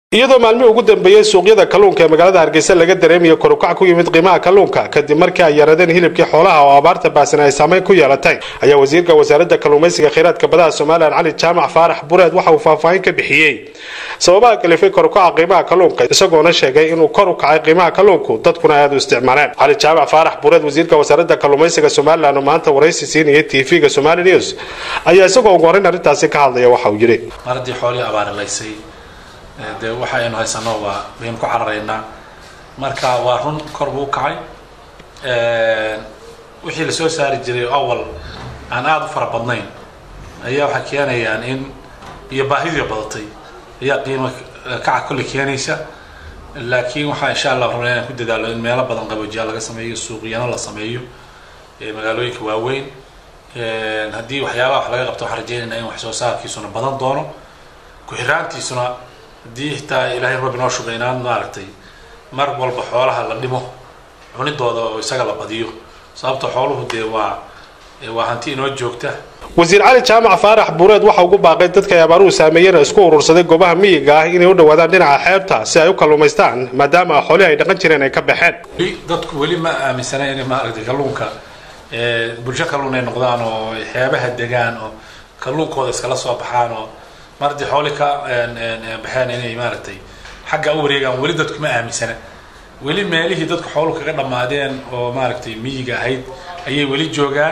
iyadoo maalmihii ugu dambeeyey suuqyada kalluunka ee magaalada hargeysa laga dareemayo korukac ku yimid qiimaha kalluunka kadib markii ay yaradeen hilibkii xoolaha oo abaarta baasan ay saameyn ku yeelatay ayaa wasiirka wasaaradda kalluumaysiga kheyraadka badaha somalilan cali jaamac faarax bureed waxa uu faahfaahin ka bixiyey sababaha kalifay korukaca qiimaha kalluunka isagoona sheegay inuu kor u kacay qiimaha kalluunku dadkuna aada u isticmaaleen cali jaamac faarax bureed wasiirka wasaaradda kalluumaysiga somalilan oo maanta waraysi siinayay tv-ga somali news ayaa isagoo ugu horreyn arrintaasi ka hadlaya waxa uu yidhi mar haddii xoolihii abaarilaysay dee waxa aynu haysano waa baynu ku cararaynaa marka waa run kor buu u kacay wixii lasoo saari jiray awal aan aada u fara badnayn ayaa waxay keenayaan in iyo baahidii badatay ayaa qiimo kaca kolley keenaysa laakiin waxaa insha allah rabnaa inaan ku dadaalo in meelo badan qaboojiya laga sameeyo suuqyano la sameeyo magaalooyinka waaweyn haddii waxyaabaha wax laga qabto waxaan rajaynaynaa in wax soo saarkiisuna badan doono ku-xiraantiisuna haddii xitaa ilaahay rabbi noo shugay inaan maaragtay mar walba xoolaha la dhimo cunidooda oo isaga la badiyo sababta xooluhu dee waa waa hanti inoo joogta wasiir cali jaamac faarax buureed waxa ugu baaqay dadka ay abaaruhu saameeyeen isku urursaday goobaha miyiga ah inay u dhawaadaan dhinaca xeebta si ay u kalluumaystaan maadaama xoolihii ay dhaqan jireen ay ka baxeen weli dadku weli ma aaminsana inay maaragtay kalluunka bulsho kalluun ay noqdaan oo xeebaha degaan oo kalluunkooda iskala soo baxaan oo mar haddii xooli ka baxeen inay maaragtay xagga u wareegaan weli dadku ma aaminsana weli meelihii dadku xoolu kaga dhammaadeen oo maaragtay miyiga ahayd ayay weli joogaan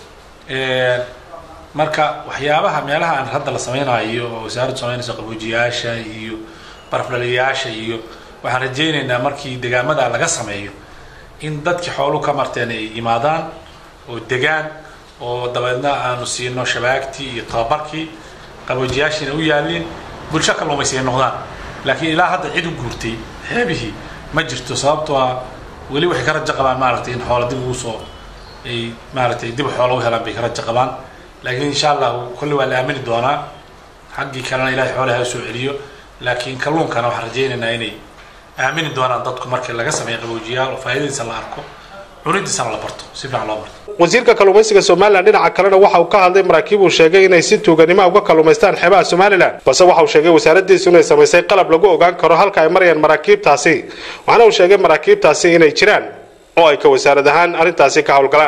marka waxyaabaha meelaha aan hadda la samaynayo oo wasaaraddu samaynayso qaboojiyaasha iyo barafdhaliyaasha iyo waxaan rajaynaynaa markii degaamada laga sameeyo in dadkii xoolu ka marteen ay imaadaan oo degaan oo dabeedna aanu siino shabaagtii iyo tababarkii qaboojiyaashiina u yaalin bulsho kalluumaysi ay noqdaan laakiin ilaa hadda cid u guurtay xeebihii ma jirto sababtoo ah weli waxay ka rajo qabaan maaragtay in xoola dib ugu soo ay maaragtay dib xoola u helaan bay ka rajo qabaan laakiin insha allah kolley waa la aamini doonaa xaggii kalena ilahay xoolaha u soo celiyo laakiin kalluunkana waxaan rajaynaynaa inay aamini doonaan dadku markii laga sameeyo qaboojiyaal oo faa'iidadiisa la arko cunidiisana la barto si fiican loo barto wasiirka kalluumaysiga somalilan dhinaca kalena waxa uu ka hadlay maraakiib uu sheegay inay si tuuganimo uga kalluumaystaan xeebaha somalilan balse waxa uu sheegay wasaaraddiisu inay samaysay qalab lagu ogaan karo halka ay marayaan maraakiibtaasi waxaana uu sheegay maraakiibtaasi inay jiraan oo ay ka wasaarad ahaan arrintaasi ka howlgalaan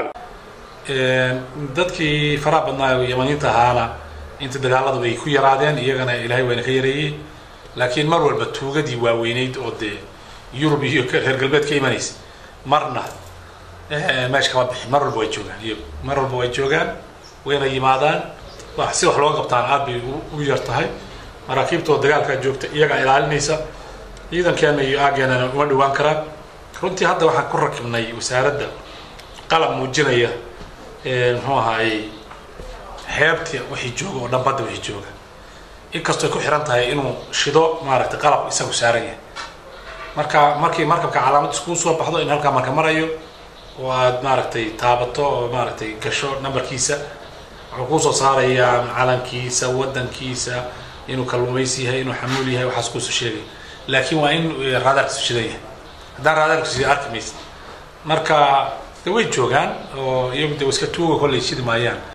dadkii faraha badnaa yamaniinta ahaana inta dagaalada way ku yaraadeen iyagana ilaahay wayna ka yareeyey laakiin mar walba tuugadii waaweyneyd oo dee yurub iyo reer galbeed ka imanaysa marna meesha kama bixin mar walba way joogaan iyagu mar walba way joogaan wayna yimaadaan si wax looga qabtaan aad bay u yar tahay maraakiibtoo dagaalkaa joogta iyagaa ilaalinaysa ciidankeena iyo aageenana uma dhawaan karaan runtii hadda waxaan ku rakibnay wasaaradda qalab muujinaya muxuu ahaayey xeebta wixii jooga oo dhan badda wixii jooga inkastoo ku xiran tahay inuu shido maaragtay qalab isagu saaran yahay marka markii markabka calaamad iskuu soo baxdo in halkaa marka marayo oo aad maaragtay taabato oo maaragtay gasho numberkiisa wuxuu kuusoo saarayaa calankiisa waddankiisa inuu kalluumaysi yahay inuu xamuul yahay waxaas kuusoo sheegay laakiin waa in raadaarkiisu shidan yahay haddaan raadaarkiisu arki maysa marka de way joogaan oo iyagu de iska tuuga kolley shidi maayaan